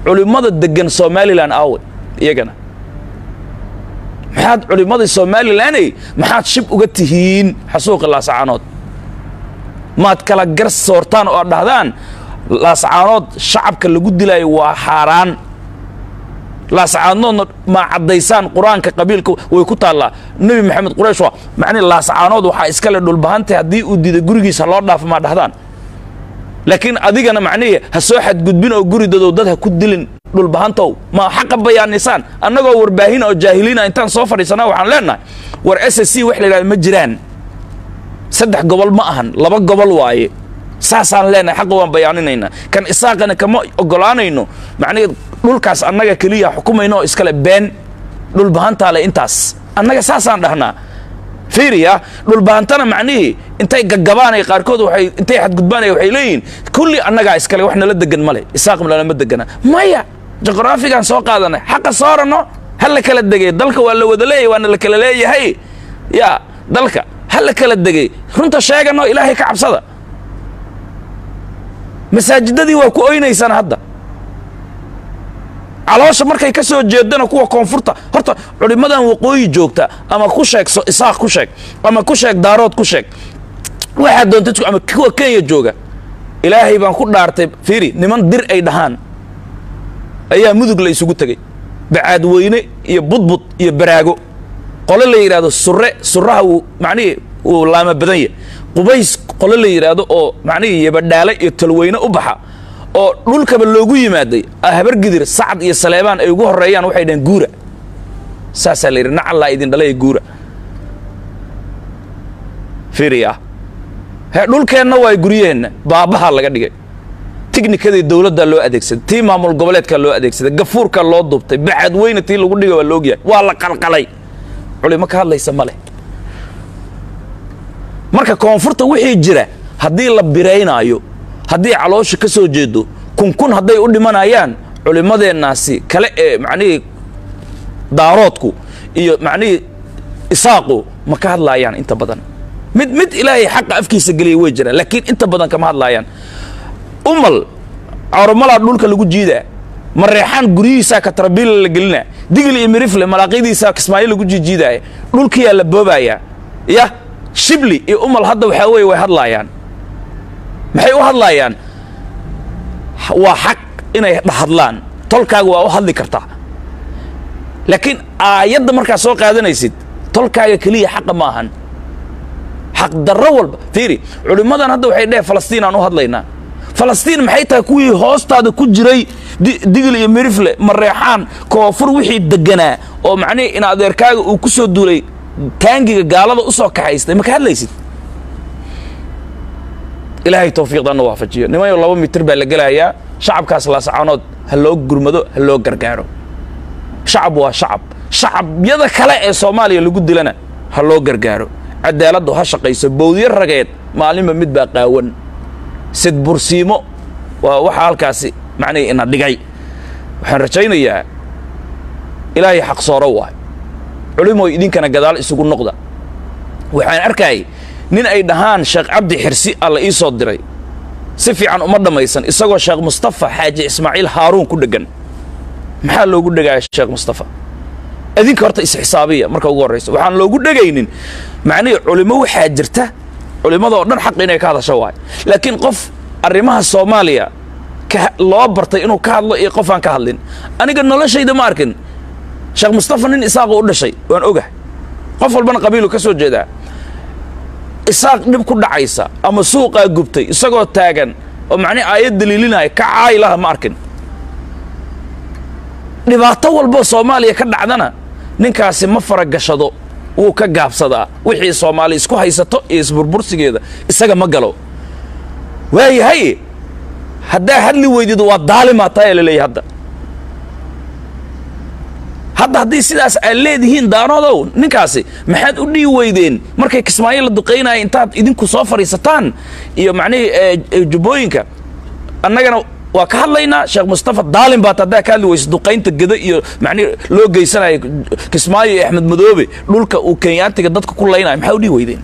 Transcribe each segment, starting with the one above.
culimmada degan somalilan aawe iyagana maxaad culimmadii somalilaney maxaad shib uga tihiin xasuuqi laascaanood maad kala gar soortaan oo aad dhahdaan laascaanood shacabka lagu dilaayo waa xaaraan laascaanoodna maa caddaysaan qur-aanka qabiilka way ku taallaa nebi maxamed quraysh waa macnihi laascaanood waxaa iskale dhulbahantay haddii uu diiday gurigiisa loo dhaafo maa dhahdaan laakiin adigana macnihii ha soo xadgudbin oo guridadow dad ha ku dilin dhulbahantow ma xaqa bayaanisaan annagoo warbaahin oo jaahiliina intaan soo fadhiisana waxaan leenahay war s s c wax la yidhahda ma jiraan saddex gobol ma ahan laba gobol waaye saasaan leenahay xaqa waan bayaaninaynaa kan isaaqana kama ogolaanayno macnihii dhulkaas annaga keliya xukumayno oo iskale been dhulbahantaale intaas annaga saasaan dhahnaa fiiriya dhulbahantana macnihii intay gagabaanay qaarkood waxay intay xadgudbaanay waxay leeyihiin kulli annagaa iskale wax nala degan male isaaqm nalama degana maya juqraafigaan soo qaadanay xaqa soorano ha la kala degay dalka waa la wada leeyahay waana la kala leeyahay ya dalka ha la kala degay runta sheegano ilaahay ka cabsada masaajidadii waa ku oynaysaan hadda caloosha markay ka soo jeedana kuwa koonfurta horta culimmadan waqooyi joogta ama ku sheeg isaaq ku sheeg ama ku sheeg daarood ku sheeg waxaa doonta ama kuwa kenya jooga ilaahay baan ku dhaartay fiiri niman dir ay dhahaan ayaa mudug la isugu tegey bacaadweyne iyo budbud iyo baraago qole la yidhahdo sure suraha uu macnihii uu laama badan yahy qubays qole la yidhaahdo oo macnihii yabadhaale iyo talweyne u baxa oo dhulkaba loogu yimaaday habargidir sacad iyo saleebaan ay ugu horeeyaan waxay dhaheen guura saasaa la yidhi nacallaa idin dhalaya guura fiiriya he dhulkeenna waa guryaheenna baabaha laga dhigay tiknikadii dowladdaa loo adeegsaday tii maamul goboleedkaa loo adeegsaday gafuurkaa loo dubtay baxadweyne tii lagu dhiga waa laogyahay waa la qalqalay culimo ka hadlaysa ma leh marka koonfurta wixii jira haddii la biraynaayo haddii caloosha ka soo jeedo kunkun hadday u dhimanayaan culimmadeennaasi kale ee macnihii daaroodku iyo macnihii isaaqu ma ka hadlaayaan inta badan mid mid ilaahay xaqa afkiisa geliya way jiraan laakiin inta badan kama hadlaayaan umal coromalaa dhulka lagu jiidaa mareexaan guryihiisaa katrabiila la gelinaa digil iyo mirifle malaaqyadiisaa kismaayo lagu jiijiidaaya dhulkiyaa la boobayaa yah shibli iyo umal hadda waxaa weeye way hadlaayaan maxay u hadlaayaan waa xaq inay hadlaan tolkaaga waa u hadli kartaa laakiin aayadda markaad soo qaadanaysid tolkaaga keliya xaqa ma ahan xaq darro walba fiiri culimmadan hadda waxay dheheen falastiin aan u hadlaynaa falastiin maxay tahay kuwii hoostaada ku jiray digil iyo mirifle mareexaan koonfur wixii deganaa oo macnihii in adeerkaaga uu ku soo duulay taangiga gaalada u soo kaxaystay ma ka hadlaysid ilaahay tawfiiqdaana waafajiyo nimayo laba mitir baa la gelayaa shacabkaas laasacaanood ha loo gurmado ha loo gargaaro shacab waa shacab shacabyada kale ee soomaaliya lagu dilana ha loo gargaaro cadaaladdu ha shaqayso bowdyo rageed maalinba mid baa qaawan sidbursiimo waa waxa halkaasi macnihii ina dhigay waxaan rajaynayaa ilaahay xaq sooro waay culimoy idinkana gadaal isugu noqda waxaan arkayay nin ay dhahaan sheekh cabdi xirsi alla ii soo diray si fiican uma dhammaysan isagoo sheekh mustafa xaaji ismaaciil haaruun ku dheggan maxaa loogu dhegaya sheekh mustafa idinka horta isxisaabiya marka ugu horraysa waxaan loogu dhegaynin macnihii culimo waxaa jirta culimmadoo dhan xaq inay ka hadasho waay laakiin qof arrimaha soomaaliya loo bartay inuu ka hadlo iyo qof aan ka hadlin aniga noloshayda ma arkin sheekh mustafa nin isaaqoo u dhashay waan ogah qof walbana qabiilu ka soo jeedaa isaaq dhib ku dhacaysa ama suuqaa gubtay isagoo taagan oo macnihi aayad daliilinaya ka caayi laha ma arkin dhibaato walboo soomaaliya ka dhacdana ninkaasi ma faragashado wuu ka gaabsadaa wixii soomaali isku haysato iyo isburbursigeeda isaga ma galo waayahay haddaa hadli weydid waa daalimaa tayaa la leeyahy hadda hadda haddii sidaas aad leedihiin daanoodow ninkaasi maxaad u dhihi weydeen markay kismaayo la duqaynaya intaad idinku soo fadhiisataan iyo macnihii jubbooyinka annagana waa ka hadlaynaa sheekh mustafa daalin baat haddaa ka hadli weysa duqaynta geda iyo macnihi loo geysanayo kismaayo iyo axmed madoobe dhulka uu kenyaantiga dadka ku laynayo maxaa u dhihi weydeen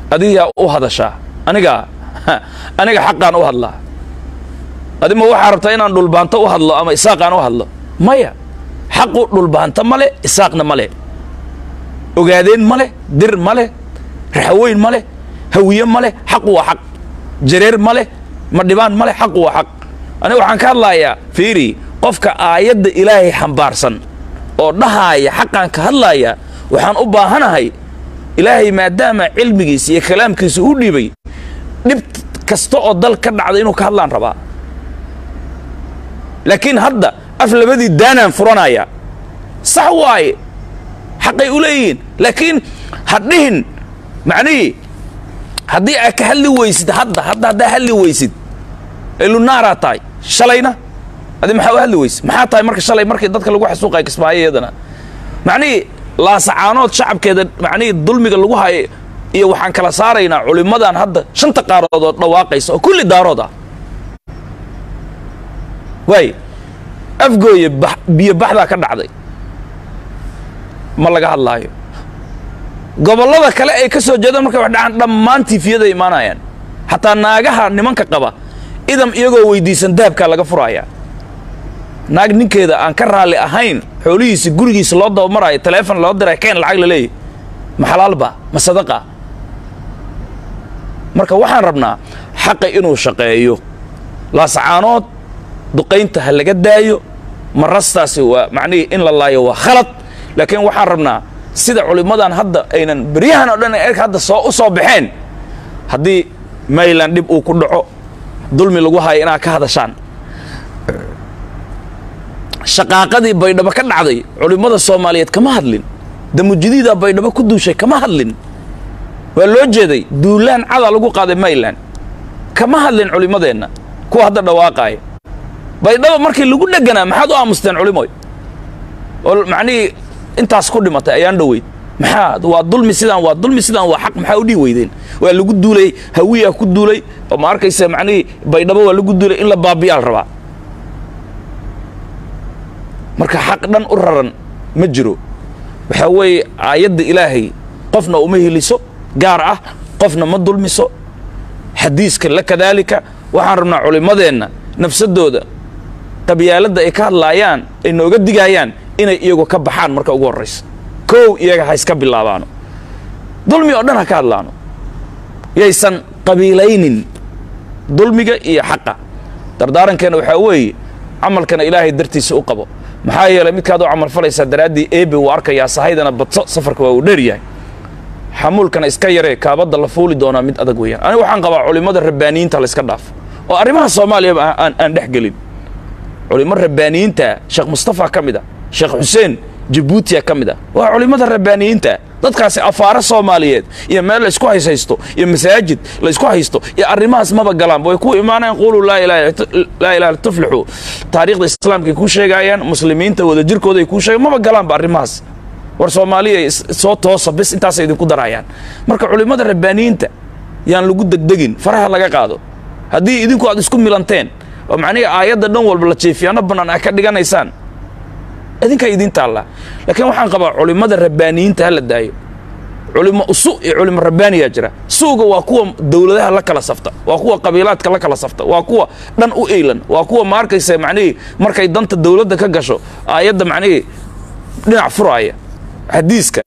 adigaa u hadashaa anigaa aniga xaqaan u hadlaa adima waxaa rabtaa inaan dhulbaanto u hadlo ama isaaqaan u hadlo maya xaqu dhulbaanto ma le isaaqna ma le ogaadeen ma leh dir ma leh raxaweyn ma leh hawiye ma leh xaqu waa xaq jareer ma leh madhibaan ma leh xaqu waa xaq aniga waxaan ka hadlayaa fiiri qofka aayadda ilaahay xambaarsan oo dhahaaya xaqaan ka hadlaaya waxaan u baahanahay ilaahay maadaama cilmigiisa iyo kalaamkiisa u dhiibay dhib kasta oo dal ka dhacda inuu ka hadlaan rabaa laakiin hadda af labadii daanaan furanaya sax waaye xaqay u leeyihiin laakiin ha dhihin macnihii haddii aad ka hadli weysid hadda hadda haddaa hadli weysid elunaaraa tahay shalayna adi maxaa u hadli weysid maxaa tahay marka shalay markii dadka lagu xasuuqaya kismaayo iyadana macnihii laasacaanood shacabkeeda macnihii dulmiga lagu hayo iyo waxaan kala saaraynaa culimmadan hadda shanta qaarood oo dhawaaqaysa oo kulli daarood ah waay afgooye biyo baxdaa ka dhacday ma laga hadlaayo gobollada kale ay ka soo jeedaan markay wax dhacaan dhammaan tiifiyaday imaanayaan xataa naagaha nimanka qaba idam iyagoo weydiisan dahabkaa laga furaaya naag ninkeeda aan ka raalli ahayn xoolihiisa gurigiisa loo dabamaraayo taleefon loo diray keen lacag la leeyahy ma xalaalba ma sadaqa marka waxaan rabnaa xaqa inuu shaqeeyo laasacaanood duqaynta ha laga daayo marastaasi waa macnihii in la laayo waa khalad laakiin waxaan rabnaa sida culimmadan hadda aynan beryahan oo dhan erka hadda soo u soo baxeen haddii mayland dhib uu ku dhaco dulmi lagu hayo inaad ka hadashaan shaqaaqadii baydhabo ka dhacday culimmada soomaaliyeed kama hadlin damujidiida baydhabo ku duushay kama hadlin waa loo jeeday duulaan cadaa lagu qaaday mayland kama hadlin culimmadeenna kuwa hadda dhawaaqaaya baydhabo markii lagu dheganaa maxaad u aamusteen culimoy oo macnihii intaas ku dhimatay ayaan dhoweyd maxaa waa dulmi sidaan waa dulmi sidaan waa xaq maxaa u dhihi weydeen waa lagu duulay hawiyaa ku duulay oo ma arkaysa macnihii baydhabo waa lagu duulay in la baabiyaa la rabaa marka xaq dhan u raran ma jiro waxaa weeye aayadda ilaahay qofna uma heliso gaar ah qofna ma dulmiso xadiiska la kadaalika waxaan rabnaa culimmadeenna nafsadooda qabyaaladda ay ka hadlaayaan ay nooga digaayaan inay iyagu ka baxaan marka ugu horraysa kow iyaga ha iska bilaabaano dulmi oo dhan ha ka hadlaano yaysan qabiilaynin dulmiga iyo xaqa dardaarankeena waxaa weeye camalkana ilaahay dartiisa u qabo maxaa yeelay midkaad u camal falaysaa daraaddii eebe uu arkayaa sahaydana badso safarka waa uu dheer yahay xamuulkana iska yaree kaabadda la fuuli doonaa mid adag weeyaan aniga waxaan qabaa culimmada rabbaaniyiinta la iska dhaafo oo arrimaha soomaaliyaba aan aan dhex gelin culimmo rabbaaniyiinta sheekh mustafa ka mid a sheekh xuseen jabuutiya ka mid ah waa culimmada rabbaaniyiinta dadkaasi afaare soomaaliyeed iyo meel laysku hayshaysto iyo masaajid laysku haysto iyo arrimahaas maba galaanba way ku imaanayaan quuluu laa ilaha tuflixu taariikhda islaamkay ku sheegayaan muslimiinta wadajirkooda ay kuu sheegaan maba galaanba arrimahaas war soomaaliya soo toosa bis intaasay idinku darayaan marka culimmada rabbaaniyiinta yaan lagu degdegin faraha laga qaado haddii idinku aad isku milanteen oo macnihi aayadda dhan walba la jeefiyaano bannaan aad ka dhiganaysaan idinkaa idiin taallaa laakiin waxaan qabaa culimmada rabbaaniyiinta ha la daayo culimo usu iyo culimo rabbaaniyaa jira suuga waa kuwa dowladaha la kala safta waa kuwa qabiilaadka la kala safta waa kuwa dhan u eylan waa kuwa ma arkaysa macnihii markay danta dowladda ka gasho aayadda macnihii dhinac furaaya xadiiska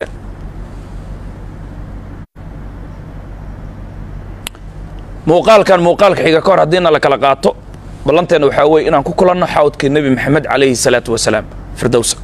muuqaalkan muuqaalka xiga ka hor haddiina la kala qaato ballanteena waxaa weeye inaan ku kulanno xawdkii nebi maxamed calayhi salaatu wasalaam firdowsa